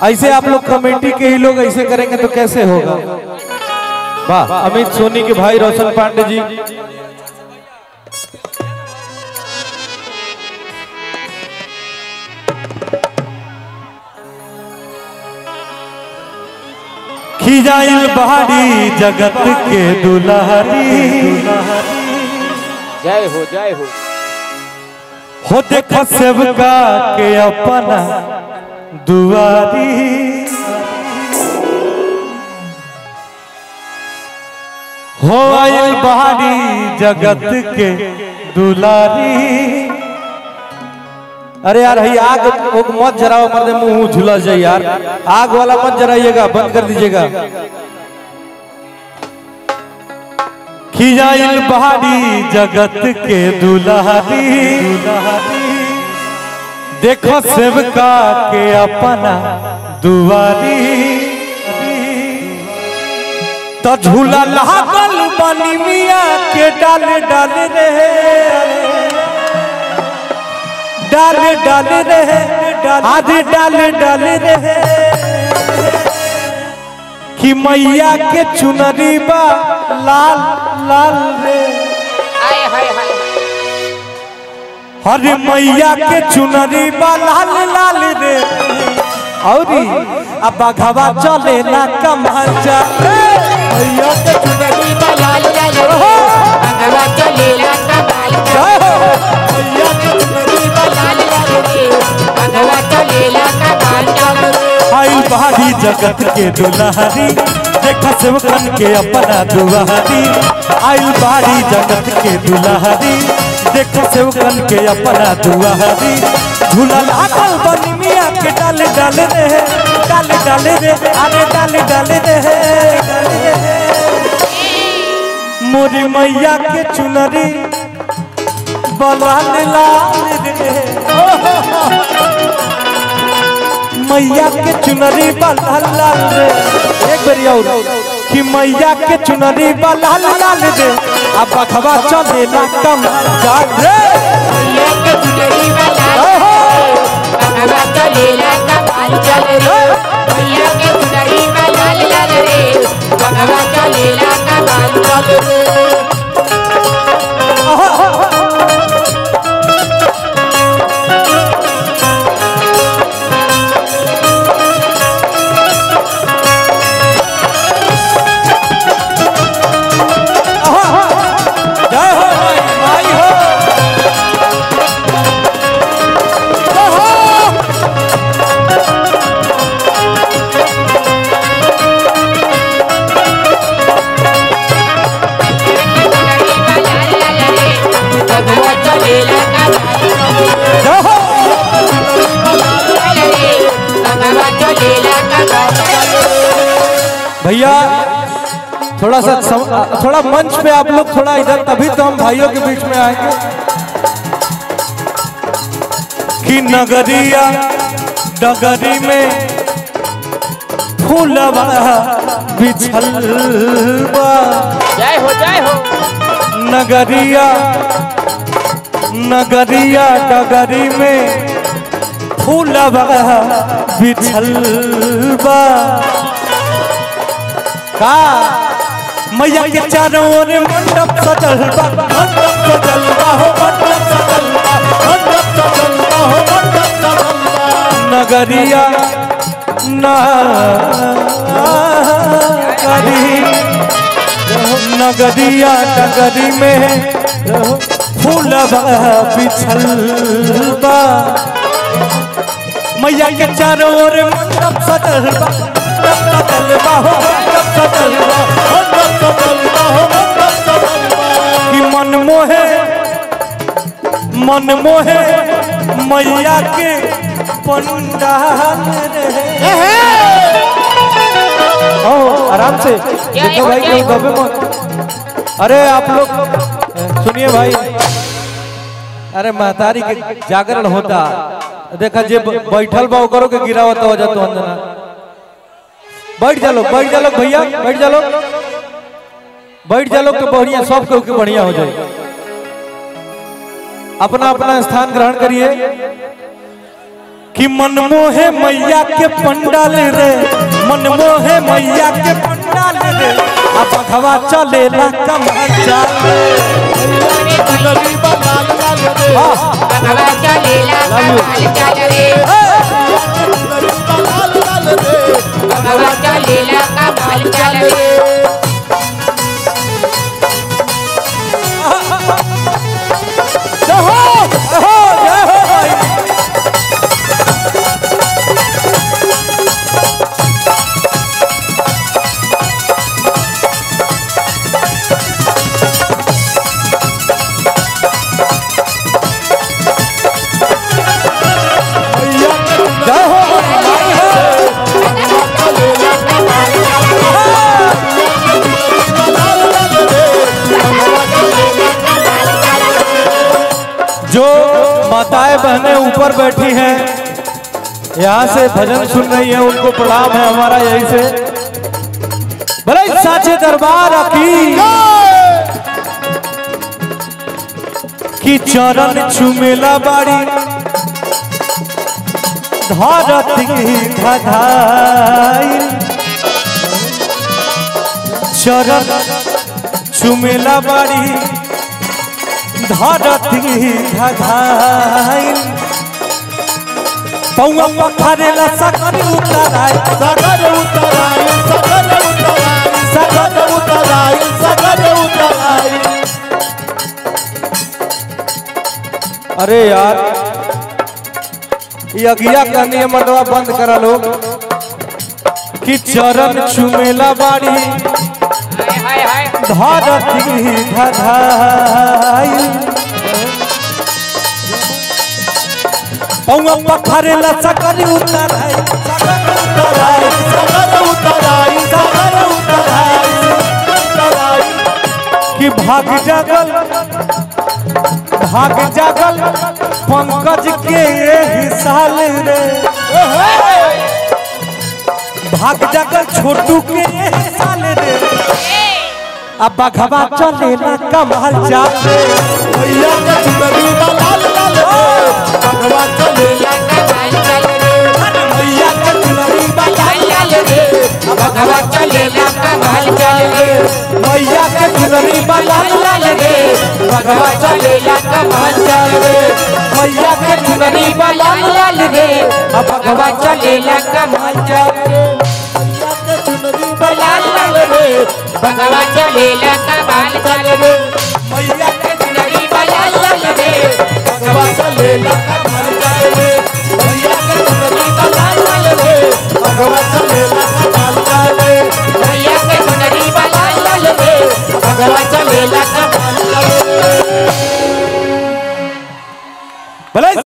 ऐसे आप लोग कमेटी के ही लोग ऐसे करेंगे तो कैसे होगा वाह अमित सोनी के भाई रोशन पांडे जी खिजाइल बहारी जगत के दुलारी जय हो जय हो हो देखो सेवका के अपना दुआरी हो आइल बहारी जगत के दुलारी अरे यार ही आग ओग मत जराओ मर्दे मुंह झुलस जाए यार आग वाला मत जराइएगा बंद कर दीजिएगा खिजाइल बहारी जगत के दुलारी देखो सेवका के अपना दुआरी तो झूला लागल बनी मिया के डाल डाल रहे डाल डाल रहे आधे डाल डाल रहे कि मैया के चुनरी बा लाल लाल रे आय हाय हाय हरे मैया के चुनरी बा लाल लाल रे औरी अब बघवा चले ना कमाल चले मैया के चुनरी बा लाल लाल रे भगवा चलेला कबाल जय हो मैया के चुनरी बा लाल लाल रे भगवा चलेला कबाल रे आइल बहारी जगत के दुलारी देखा सेवकन के अपना दुआरी आइल बहारी जगत के दुलारी देखा सेवकन के अपना दुआरी झूला लागल बनी मिया के डाल डाल रे डाल डाल रे अरे डाल डाल रे मोरी मैया के चुनरी बलाल लाल रे मैया के चुनरी लाल लाल रे एक बारी और कि मैया के चुनरी लाल लाल रे अब बखवा चले ना कम जा रे भैया के चुनरी वाला ओहो! भगवा चलेला कबाल चल रे भैया के चुनरी वाला लाल रे भगवा चलेला कबाल चल रे जय हो माई माई हो ओहो! भगवा चलेला जय हो भगवा चलेला कबाल भैया थोड़ा सा सम, थोड़ा मंच पे आप लोग थोड़ा इधर तभी तो हम भाइयों के बीच में आएंगे कि नगरिया डगरी में फूलवा बिछल बा जय हो जय हो नगरिया नगरिया डगरी में फूलवा बिछल बा का मैया के चारों ओर मंडप सजल बा मंडप सजल बा हो मंडप सजल बा मंडप सजल बा हो मंडप सजल बा नगरिया नगरी नगरिया नगरी में फूलवा बिछल बा मैया के चारों ओर मंडप सजल बा मंडप सजल बा हो मंडप सजल बा मंडप सजल बा हो मंडप सजल बा कि मन मोहे मन मोहे मैया के पंडाल रे ओ आराम से देखो भाई कोई दबे मत अरे आप लोग सुनिए भाई अरे महतारी के जागरण होता देखा जे बैठल बा ओकरो के गिरावत हो जातो अंजना बैठ जा लोग बैठ जा लोग भैया बैठ जा लोग बैठ जा लोग तो बढ़िया सब के के बढ़िया हो जाए अपना अपना स्थान ग्रहण करिए कि मनमोहे मैया के पंडाल रे मनमोहे मैया के पंडाल रे अब भगवा चलेला कमर चाल चुनरी बा लाल लाल रे भगवा चलेला कमाल चल रे चुनरी बा लाल लाल रे भगवा चलेला कमाल चल रे जय हो जय हो जय हो भाई भैया के चुनरी जय हो भाई हो चलेला कमाल चल रे बा लाल लाल रे कमाल चल रे जो माताएं बहनें ऊपर बैठी हैं यहाँ से भजन सुन रही हैं उनको प्रणाम है हमारा यही से भले साचे दरबार की की चरण चुमेला बाड़ी धरती धधाई चरण चुमेला बाड़ी धरती धधाई पौआ पखारेला सकरी उतराई सगर उतराई सगर उतराई सगर उतराई सगर उतराई अरे यार ये अगिया का नियमनवा बंद करा लोग कि चरण चुमेला बाड़ी हाय हाय धरती धधाई पौआ पखारेला सकरी उतराई सकरी उतराई सगर उतराई सगर उतराई उतराई कि भाग जागल भाग जागल पंकज के एही साल रे भाग जागल छोटू के एही साल रे अब बघवा चलेला कमाल चाल रे भैया के चुनरी बा लाल लाल रे भगवा चलेला कमाल चल रे भैया के चुनरी बा लाल लाल रे भगवा चलेला कमाल चल रे मैया के चुनरी बा लाल लाल रे भगवा चलेला कमाल चल रे मैया के चुनरी चुनरी बा लाल लाल रे भगवा चलेला कमाल चल रे भैया के चुनरी बा लाल लाल रे भगवा चलेला कमाल चल रे मैया के चुनरी बा लाल लाल रे भगवा चलेला कमर चले भैया के चुनरी बा लाल लाल रे भगवा चलेला कमर चले भैया के चुनरी बा लाल लाल रे भगवा चलेला कमाल चल रे भले